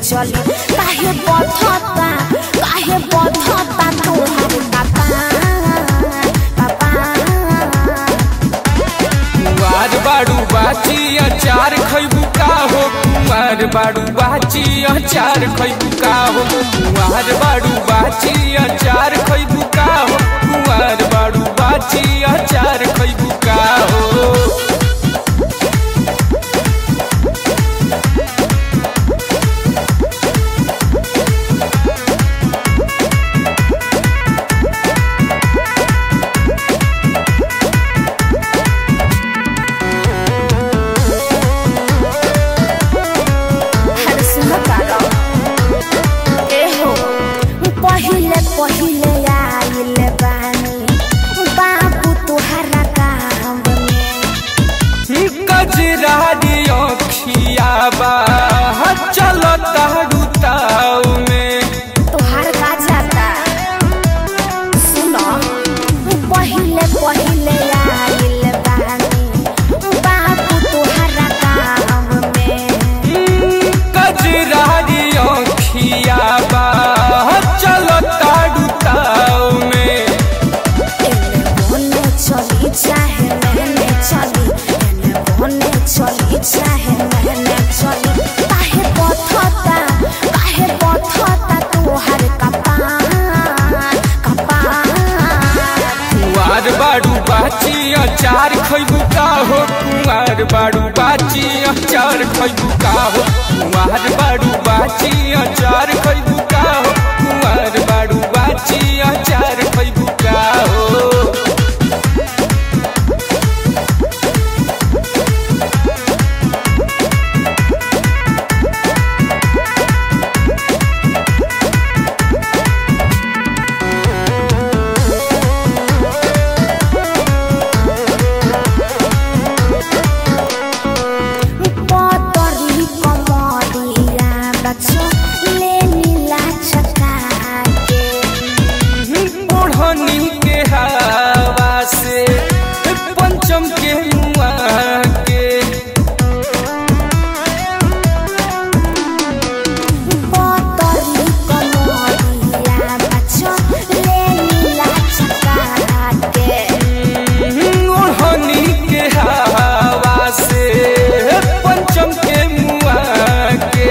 चली काहे बधता काहे बधता तोहार पापा पापा कुमार बाड़ू बाची अचार खैबू का हो कुमार बाड़ू बाची अचार खैबू का हो कुमार बाड़ू बाची अचार खैबू का हो कुमार बाड़ू बाची अचार खैबू का हो हर सुनतारो ए हो पहिले पहिले आइल बानी बाबू तोहरा काम में कजरारी अखिया बा चलता रुताव में तोहार का जाता सुनो पहिले पहिले आइल बानी बाबू तोहरा काम में कजरारी अखिया बा चलता रुताव में एने बोने चली चाहे मैंने चली एने बोने चली चाहे मैंने चली काहे बथता काहे बथता तोहार कपार कपार कुंवार बाड़ू बाची अचार खैबू का हो कुंवार बाड़ू बाची अचार खैबू का हो कुंवार बाड़ू बाची अचार खैबू का हो कुंवार बाड़ू बाची अचार खैबू का हो पतरी कमरिया बच्चो ले नीला छका के ओढ़नी के हवा से पंचम के मुआ के पतरी कमरिया बच्चो ले नीला छका के ओढ़नी के हवा से पंचम के मुआ के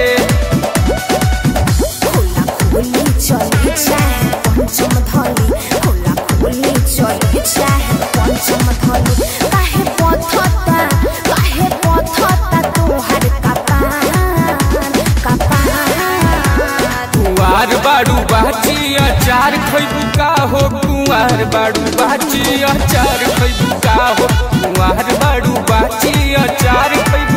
खुला खुली चली चाहे पंचम धली खुला खुली चली चाहे पंचम धली काहे पथता काहे पथता तोहार कपार कपार कुंवार बाड़ू बाची अचार खैबू का हो कुंवार बाड़ू बाची अचार खैबू का हो कुंवार बाड़ू बाची अचार खैबू